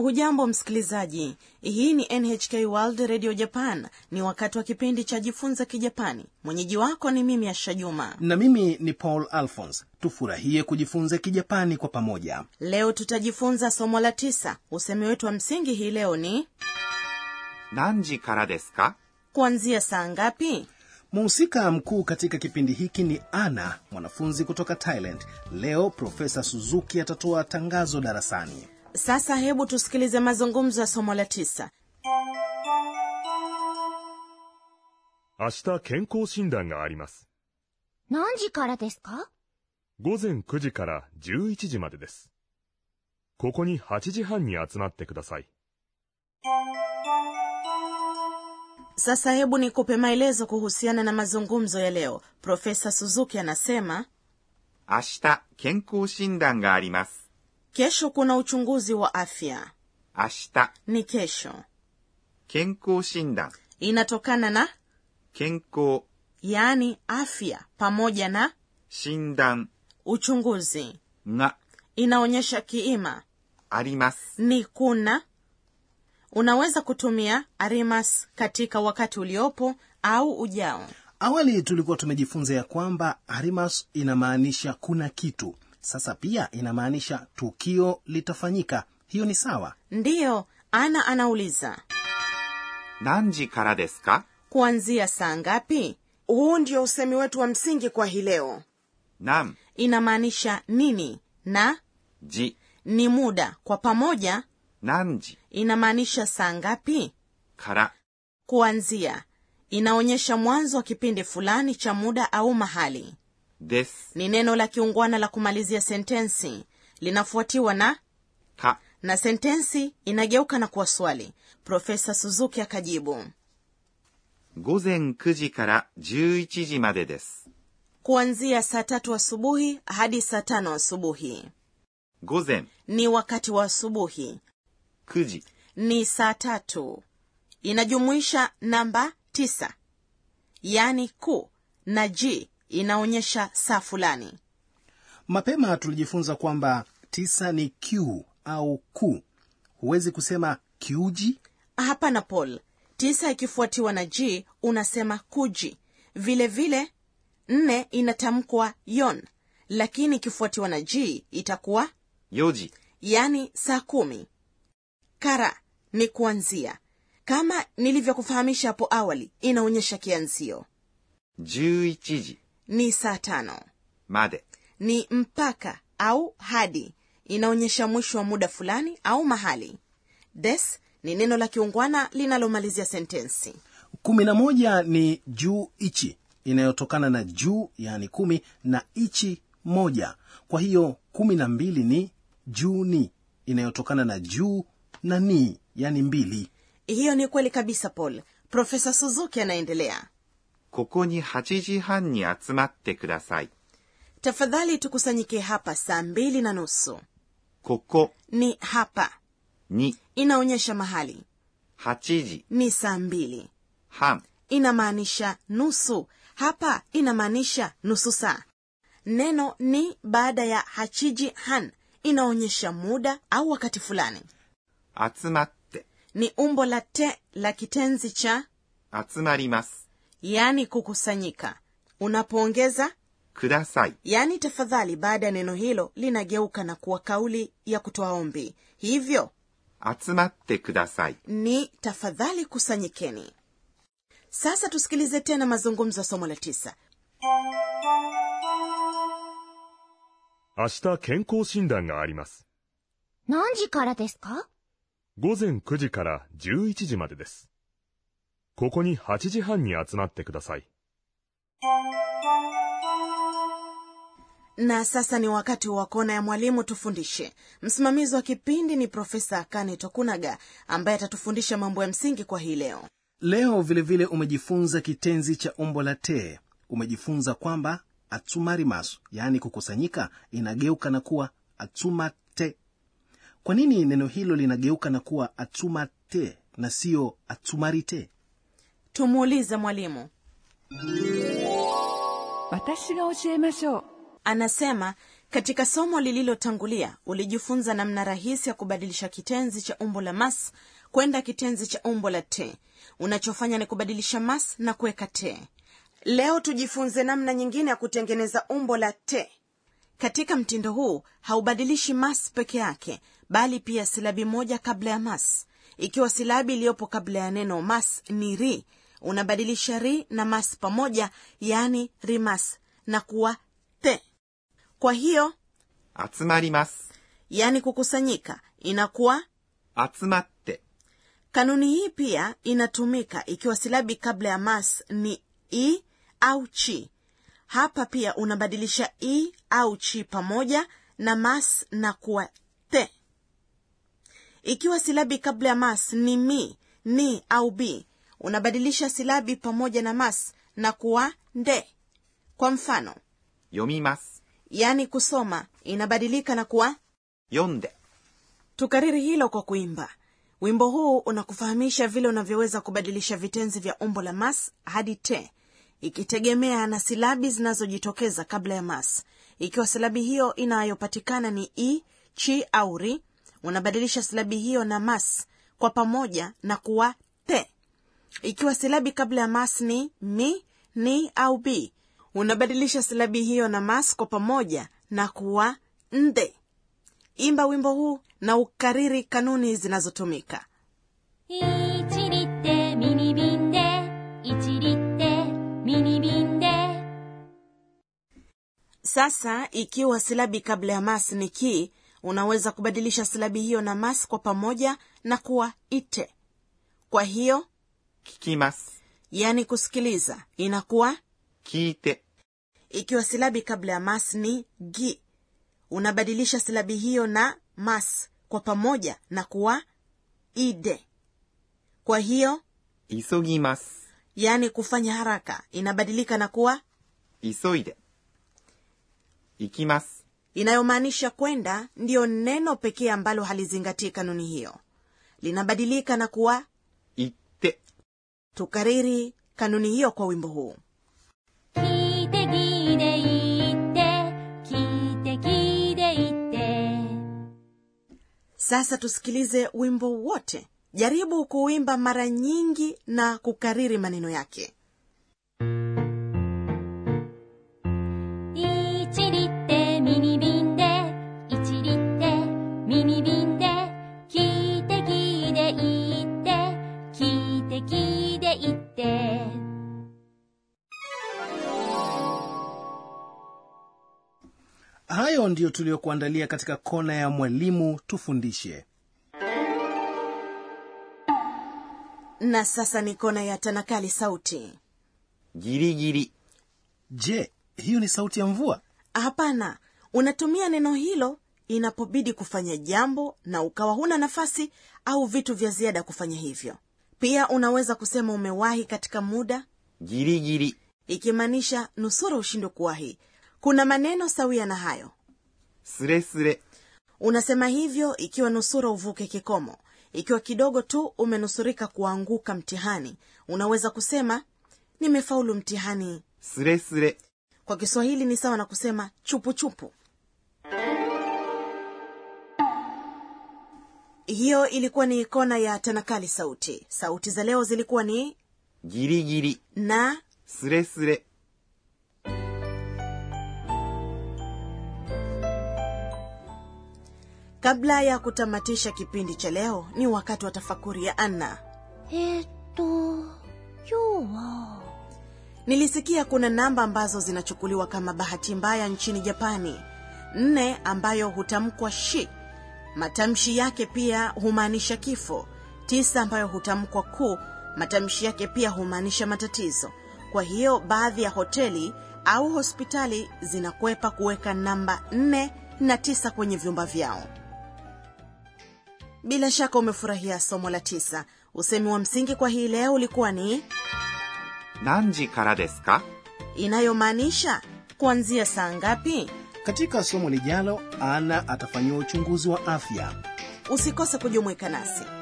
hujambo msikilizaji hii ni nhk world radio japan ni wakati wa kipindi cha jifunza kijapani mwenyeji wako ni mimi asha juma na mimi ni paul alphons tufurahie kujifunza kijapani kwa pamoja leo tutajifunza somo la tisa usemi wetu wa msingi hii leo ni 何時からですか kuanzia saa ngapi mhusika mkuu katika kipindi hiki ni ana mwanafunzi kutoka thailand leo profesa suzuki atatoa tangazo darasani sasa hebu tusikilize mazungumzo ya somo la tisa 明日健康診断があります。 何時からですか午前9時から11時までです。ここに8時半に集まってください。 sasa hebu nikupe maelezo kuhusiana na mazungumzo ya leo profesa suzuki anasema 明日、健康診断があります。 kesho kuna uchunguzi wa afya 明日、 ni kesho 健康診断、 inatokana na 健康、 yaani afya pamoja na 診断 uchunguzi が inaonyesha kiima あります。 ni kuna unaweza kutumia arimas katika wakati uliopo au ujao awali tulikuwa tumejifunza ya kwamba arimas inamaanisha kuna kitu sasa pia inamaanisha tukio litafanyika hiyo ni sawa ndiyo ana anauliza 何時からですか kuanzia saa ngapi huu ndio usemi wetu wa msingi kwa hii leo 何 inamaanisha nini na 時、 ni muda kwa pamoja 何時 inamaanisha saa ngapi から、 kuanzia inaonyesha mwanzo wa kipindi fulani cha muda au mahali です。 ni neno la kiungwana la kumalizia sentensi linafuatiwa na か、 na sentensi inageuka na kuwa swali profesa suzuki akajibu 午前9時から11時までです。 kuanzia saa tatu asubuhi hadi saa tano asubuhi 午前 ni wakati wa asubuhi 9時 ni saa tatu inajumuisha namba tisa yaani ku na ji inaonyesha saa fulani mapema tulijifunza kwamba tisa ni q au ku huwezi kusema kiuji hapana paul tisa ikifuatiwa na g unasema kuji vile vile nne inatamkwa yon lakini ikifuatiwa na g itakuwa 4時 yani saa kumi kara ni kuanzia kama nilivyokufahamisha hapo awali inaonyesha kianzio 11時 ni saa tano まで ni mpaka au hadi inaonyesha mwisho wa muda fulani au mahali des ni neno la kiungwana linalomalizia sentensi kumi na moja ni juu ichi inayotokana na juu yani kumi na ichi moja kwa hiyo kumi na mbili ni juu ni inayotokana na juu na ni yani mbili hiyo ni kweli kabisa paul profesa suzuki anaendelea ここに8時半に集まってください。 tafadhali tukusanyike hapa saa mbili na nusu ここ ni hapa に inaonyesha mahali 8時 ni saa mbili 半 inamaanisha nusu hapa inamaanisha nusu saa neno ni baada ya hachiji han inaonyesha muda au wakati fulani 集まって、 ni umbo la te la kitenzi cha 集まります。 yani kukusanyika unapoongeza ください。 yani tafadhali baada ya neno hilo linageuka na kuwa kauli ya kutoa ombi hivyo 集まってください。 ni tafadhali kusanyikeni sasa tusikilize tena mazungumzo ya somo la tisa 明日健康診断があります。 何時からですか午前9時から11時までです。ここに8時半に集まってください。 na sasa ni wakati wa kona ya mwalimu tufundishe msimamizi wa kipindi ni profesa akane tokunaga ambaye atatufundisha mambo ya msingi kwa hii leo leo vilevile vile umejifunza kitenzi cha umbo la te umejifunza kwamba atsumarimasu yaani kukusanyika inageuka na kuwa atsumate kwa nini neno hilo linageuka na kuwa atsumate na siyo atsumarite tumuulize mwalimu 私が教えましょう anasema katika somo lililotangulia ulijifunza namna rahisi ya kubadilisha kitenzi cha umbo la mas kwenda kitenzi cha umbo la te unachofanya ni kubadilisha mas na kuweka te leo tujifunze namna nyingine ya kutengeneza umbo la te katika mtindo huu haubadilishi mas peke yake bali pia silabi moja kabla ya mas ikiwa silabi iliyopo kabla ya neno mas ni ri unabadilisha ri na mas pamoja yaani rimas na kuwa te kwa hiyo 集まります。 yaani kukusanyika inakuwa 集まって、 kanuni hii pia inatumika ikiwa silabi kabla ya mas ni i au chi hapa pia unabadilisha i au chi pamoja na mas na kuwa te ikiwa silabi kabla ya mas ni mi ni au bi unabadilisha silabi pamoja na mas na kuwa nde kwa mfano 読みます。 yaani kusoma inabadilika na kuwa 読んで、 tukariri hilo kwa kuimba wimbo huu unakufahamisha vile unavyoweza kubadilisha vitenzi vya umbo la mas hadi te ikitegemea na silabi zinazojitokeza kabla ya mas ikiwa silabi hiyo inayopatikana ni i chi au ri unabadilisha silabi hiyo na mas kwa pamoja na kuwa te ikiwa silabi kabla ya mas ni mi ni au bi unabadilisha silabi hiyo na mas kwa pamoja na kuwa nde imba wimbo huu na ukariri kanuni zinazotumika 1リってミニ瓶で1リってミニ瓶で sasa ikiwa silabi kabla ya mas ni ki unaweza kubadilisha silabi hiyo na mas kwa pamoja na kuwa ite kwa hiyo 聞きます。 yani kusikiliza inakuwa 聞いて、 ikiwa silabi kabla ya mas ni gi unabadilisha silabi hiyo na mas kwa pamoja na kuwa ide kwa hiyo 急ぎます。 yani kufanya haraka inabadilika na kuwa 急いで。行きます。 inayomaanisha kwenda ndiyo neno pekee ambalo halizingatii kanuni hiyo linabadilika na kuwa 行って、 tukariri kanuni hiyo kwa wimbo huu 聞いて聞いて言って聞いて聞いて言って sasa tusikilize wimbo wote jaribu kuimba mara nyingi na kukariri maneno yake 1リってミニ瓶で1リってミニ瓶で聞いて聞いて言って聞いて聞いて言って hayo ndiyo tuliyokuandalia katika kona ya mwalimu tufundishe na sasa ni kona ya tanakali sauti ギリギリ、 je hiyo ni sauti ya mvua hapana unatumia neno hilo inapobidi kufanya jambo na ukawa huna nafasi au vitu vya ziada kufanya hivyo pia unaweza kusema umewahi katika muda ギリギリ、 ikimaanisha nusura ushindwe kuwahi kuna maneno sawia na hayo スレスレ、 unasema hivyo ikiwa nusura uvuke kikomo ikiwa kidogo tu umenusurika kuanguka mtihani unaweza kusema nimefaulu mtihani スレスレ、 kwa kiswahili ni sawa na kusema chupuchupu hiyo ilikuwa ni kona ya tanakali sauti sauti za leo zilikuwa ni ギリギリ、 na スレスレ、 kabla ya kutamatisha kipindi cha leo ni wakati wa tafakuri ya anna えーっと今日は nilisikia kuna namba ambazo zinachukuliwa kama bahati mbaya nchini japani nne ambayo hutamkwa shi matamshi yake pia humaanisha kifo tisa ambayo hutamkwa ku matamshi yake pia humaanisha matatizo kwa hiyo baadhi ya hoteli au hospitali zinakwepa kuweka namba nne na tisa kwenye vyumba vyao bila shaka umefurahia somo la tisa usemi wa msingi kwa hii leo ulikuwa ni 何時からですか inayomaanisha kuanzia saa ngapi katika somo lijalo ana atafanyiwa uchunguzi wa afya usikose kujumuika nasi